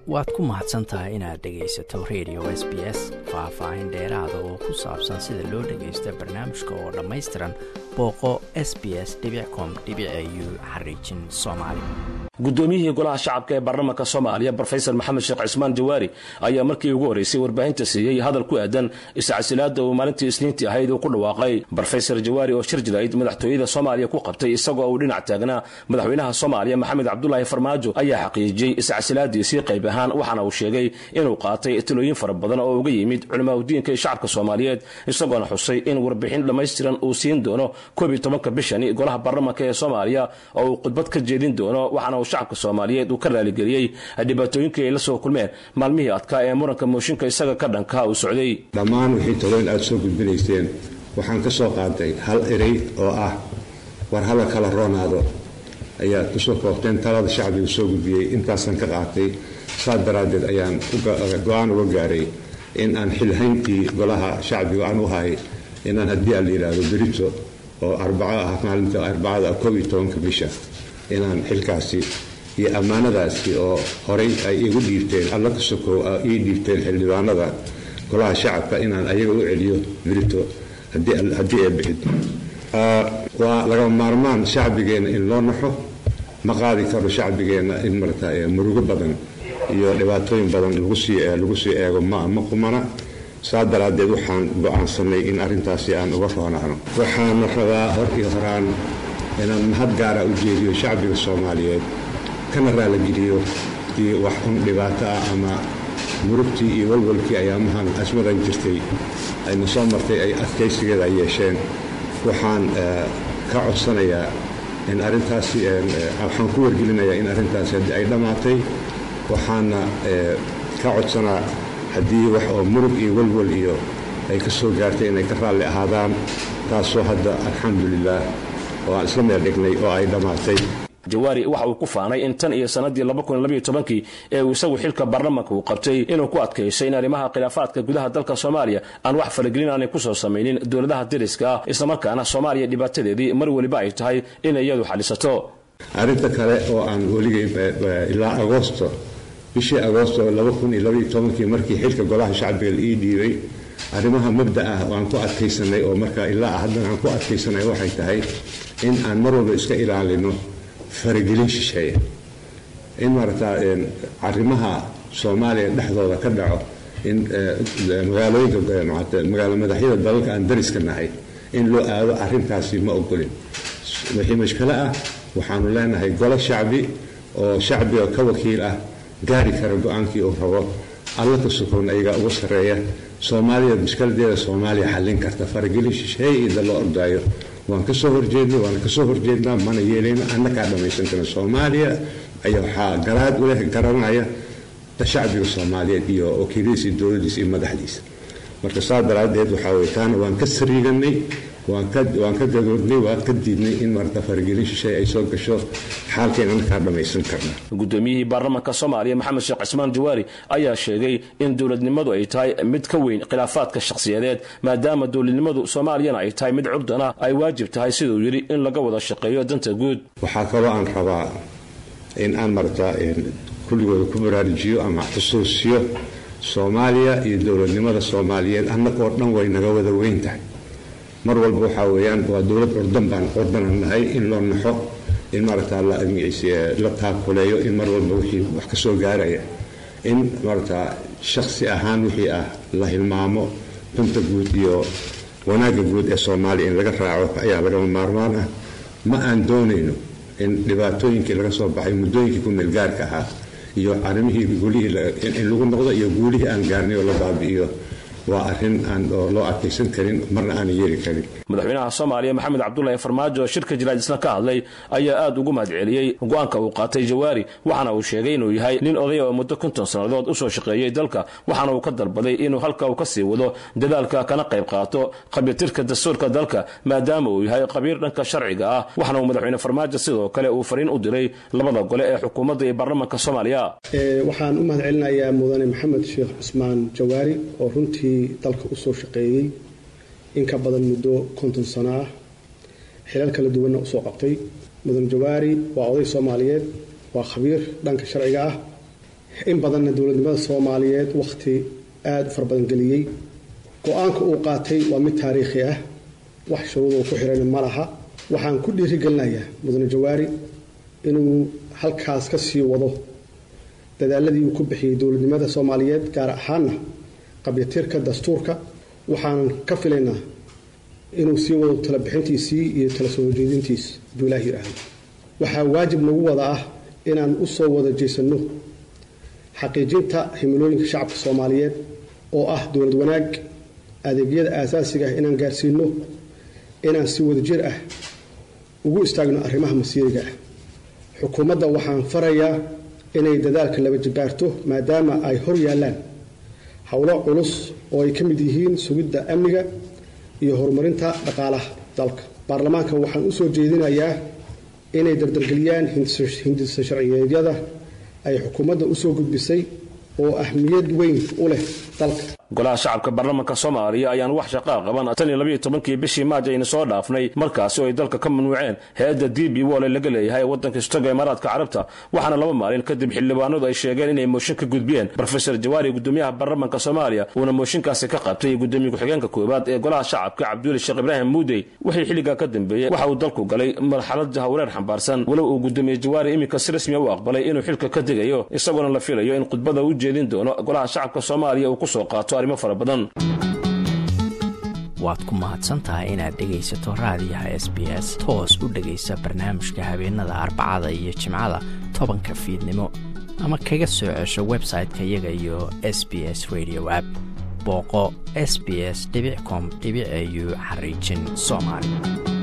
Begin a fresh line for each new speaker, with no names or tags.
waad ku mahadsan tahay inaad dhegaysato radio s b s faah-faahin dheeraada oo ku saabsan sida loo dhagaysto barnaamijka oo dhammaystiran booqo s b s com u xariijin soomaali
guddoomiyihii golaha shacabka ee baarlamaanka soomaaliya brofesor maxamed sheekh cismaan jawaari ayaa markii ugu horreysay warbaahinta siiyey hadal ku aadan iscasilaada uu maalintii isniintii ahayd uu ku dhawaaqay brofesor jawaari oo shir jirayd madaxtooyada soomaaliya ku qabtay isagoo uu dhinac taagnaa madaxweynaha soomaaliya maxamed cabdulaahi farmaajo ayaa xaqiijiyey iscasilaadiisii qayb ahaan waxaana uu sheegay inuu qaatay talooyin fara badan oo uga yimid culimaadudiinka iyo shacabka soomaaliyeed isagoona xusay in warbixin dhammaystiran uu siin doono koob iyo tobanka bishani golaha baarlamaanka ee soomaaliya oo uu khudbad ka jeedin doono waxaana uu shacabka soomaaliyeed uu ka raaligeliyey dhibaatooyinkii ay la soo kulmeen maalmihii adkaa ee muranka mooshinka isaga ka dhankaa uu socday
dhammaan wixii talooyin aada soo gudbinayseen waxaan ka soo qaatay hal erey oo ah war hala kala roonaado ayaad kusoo koobteen talada shacbigu soo gudbiyey intaasaan ka qaatay saas daraaddeed ayaan go-aan uga gaaray in aan xilhayntii golaha shacbiga aan u hay inaan haddii aan la yidhaahdo berito oo arbaco ah maalinta arbacada koob iyo tobanka bisha inaan xilkaasi iyo ammaanadaasi oo horay ay igu dhiibteen alla ka sokow ii dhiibteen xildhibaanada golaha shacabka inaan ayaga u celiyo berito haddii ee bixid waa laga maarmaan shacbigeenna in loo naxo ma qaadi karo shacbigeenna in marata murugo badan iyo dhibaatooyin badan lagu sii eego ma qumana saa daraaddeed waxaan go-aansanay in arrintaasi aan uga roonaano waxaana rabaa hor iyo horaan inaan mahad gaara u jeediyo shacbiga soomaaliyeed kana raaligeliyo iyo wax un dhibaato ah ama murugtii iyo walwalkii ayaamahan asmadan jirtay ayna soo martay ay adkaysigeeda ay yeesheen waxaan ka codsanayaa in arrintaasi waxaan ku wargelinayaa in arrintaasi haddii ay dhammaatay waxaana ka codsanaa haddii wax oo murug iyo walwal iyo ay ka soo gaartay inay ka raalli ahaadaan taasoo hadda alxamdulilaah oo aan isla meel dhignay oo ay dhammaatay
jawaari waxa uu ku faanay in tan iyo sannaddii kii ee uu isagu xilka baarlamaanka uu qabtay inuu ku adkaysay in arrimaha khilaafaadka gudaha dalka soomaaliya aan wax faragelin aanay ku soo samaynin dowladaha dariska ah islamarkaana soomaaliya dhibaatadeedii mar weliba ay tahay inay iyadu xalisato
arrinta kale oo aan weligay ilaa agoosto bishii agoosto kii markii xilka golaha shacbiga la ii dhiibay arrimaha mabda ah oo aan ku adkaysanay oo marka ilaa haddana aan ku adkaysanay waxay tahay in aan mar walba iska ilaalino faragelin shisheeya in maarata arrimaha soomaaliya dhexdooda ka dhaco in magaalooyinka magaalo madaxyada dalalka aan dariska nahay in loo aado arrintaasi ma ogolin wixii mashkalo ah waxaanu leenahay golo shacbi oo shacbiga ka wakiil ah gaari kara go-aankii uu rabo alla ka sukowna iyagaa uga sarreeya soomaaliya mushkiladeeda soomaaliya xallin karta faragelin shisheeye ida loo ordaayo waan ka soo horjeednay waana kasoo horjeednaa mana yeelayno annakaa dhammaysan karna soomaaliya ayaa waxaa garaad u leh garanaya shacbiga soomaaliyeed iyo wakiiladiisa iyo dowladdiisa iyo madaxdiisa marka saa daraaddeed waxaa weye taana waan ka sariiganay waan ka gadoodnay waan ka diidnay in marata faragelin shisheeye ay soo gasho xaalkeen annakaa dhammaysan karna
guddoomiyihii baarlamaanka soomaaliya maxamed sheekh cismaan jawaari ayaa sheegay in dowladnimadu ay tahay mid ka weyn khilaafaadka shakhsiyadeed maadaama dowladnimadu soomaaliyana ay tahay mid curdana ay waajib tahay siduu yidhi in laga wada shaqeeyo danta guud
waxaa kaloo aan rabaa in aan marata kulligooda ku baraarujiyo ama xusuusiyo soomaaliya iyo dowladnimada soomaaliyeed annagoo dhan way naga wada weyn tahay mar walba waxaa weeyaan waa dowlad curdan baan curdanan nahay in loo naxo in maarata la taakuleeyo in mar walba wixii wax ka soo gaaraya in maarata shakhsi ahaan wixii ah la hilmaamo danta guud iyo wanaagga guud ee soomaaliya in laga raaco ayaa lagama maarmaan ah ma aan doonayno in dhibaatooyinkii laga soo baxay muddooyinkii ku meelgaarka ahaa iyo arrimihii guulihii in lagu noqdo iyo guulihii aan gaarnay oo la baabi'iyo waa arrin aan loo adkaysan karin marna aanan yeeli karin
madaxweynaha soomaaliya maxamed cabdulaahi farmaajo shirka jiraad isna ka hadlay ayaa aada ugu mahad celiyey go-aanka uu qaatay jawaari waxaana uu sheegay inuu yahay nin odaya oo muddo konton sannadood usoo shaqeeyey dalka waxaana uu ka dalbaday inuu halka uu ka sii wado dadaalka kana qayb qaato qabiirtirka dastuurka dalka maadaama uu yahay qabiir dhanka sharciga ah waxaana uu madaxweyne farmaajo sidoo kale uu fariin u diray labada gole ee xukuumadda iyo baarlamaanka soomaaliya
waxaan u mahad celinayaa mudane maxamed sheekh cusmaan jawaari oo runtii dalka usoo shaqeeyey in ka badan muddo konton sano ah xilal kala duwanna usoo qabtay mudane jawaari waa oday soomaaliyeed waa khabiir dhanka sharciga ah in badanna dowladnimada soomaaliyeed wakhti aada u fara badan geliyey go-aanka uu qaatay waa mid taariikhi ah wax shuruudoo ku xiran ma laha waxaan ku dhiirigelinayaa mudane jawaari inuu halkaas ka sii wado dadaaladii uu ku bixiyey dowladnimada soomaaliyeed gaar ahaana qabyatirka dastuurka waxaanan ka filaynaa inuu sii wado talabixintiisii iyo tala soo horjeedintiis hadduu ilaah yidhaahdo waxaa waajib nagu wada ah inaan u soo wada jeesanno xaqiijinta himilooyinka shacabka soomaaliyeed oo ah dowlad wanaag adeegyada aasaasiga ah inaan gaarsiino inaan si wadajir ah ugu istaagno arrimaha masiiriga ah xukuumadda waxaan farayaa inay dadaalka laba jibaarto maadaama ay hor yaallaan howlo culus oo ay ka mid yihiin sugidda amniga iyo horumarinta dhaqaalaha dalka baarlamaanka waxaan u soo jeedinayaa inay dardargeliyaan hindisa sharciyeedyada ay xukuumadda usoo gudbisay oo ahmiyad weyn u leh dalka
golaha shacabka baarlamaanka soomaaliya ayaan wax shaqaa qaban tan iyo labayo tobankii bishii maaj ayna soo dhaafnay markaasi oo ay dalka ka mamnuuceen hay-adda d b wole laga leeyahay waddanka istaga imaaraadka carabta waxaana laba maalin kadib xildhibaanadu ay sheegeen inay mooshin ka gudbiyeen rofesor jawaari gudoomiyaha baarlamaanka soomaaliya uuna mooshinkaasi ka qabtay gudoomiye ku-xigeenka koowaad ee golaha shacabka cabduuli sheekh ibraahim muudey wixii xilligaa ka dambeeyey waxa uu dalku galay marxalad jahawareer xambaarsan walow uu gudoomiye jawaari iminka si rasmiya u aqbalay inuu xilka ka degayo isagoona la filayo in khudbada u jeedin doono golaha shacabka soomaaliya uu kusoo qaato arrimo fara badan
waad ku mahadsantahay inaad dhegaysato raadiyaha s b s toos u dhegaysa barnaamijka habeenada arbacada iyo jimcada tobanka fiidnimo ama kaga soo cesho website-ka iyaga iyo s b s radio app booqo s b s com au xariijin soomaali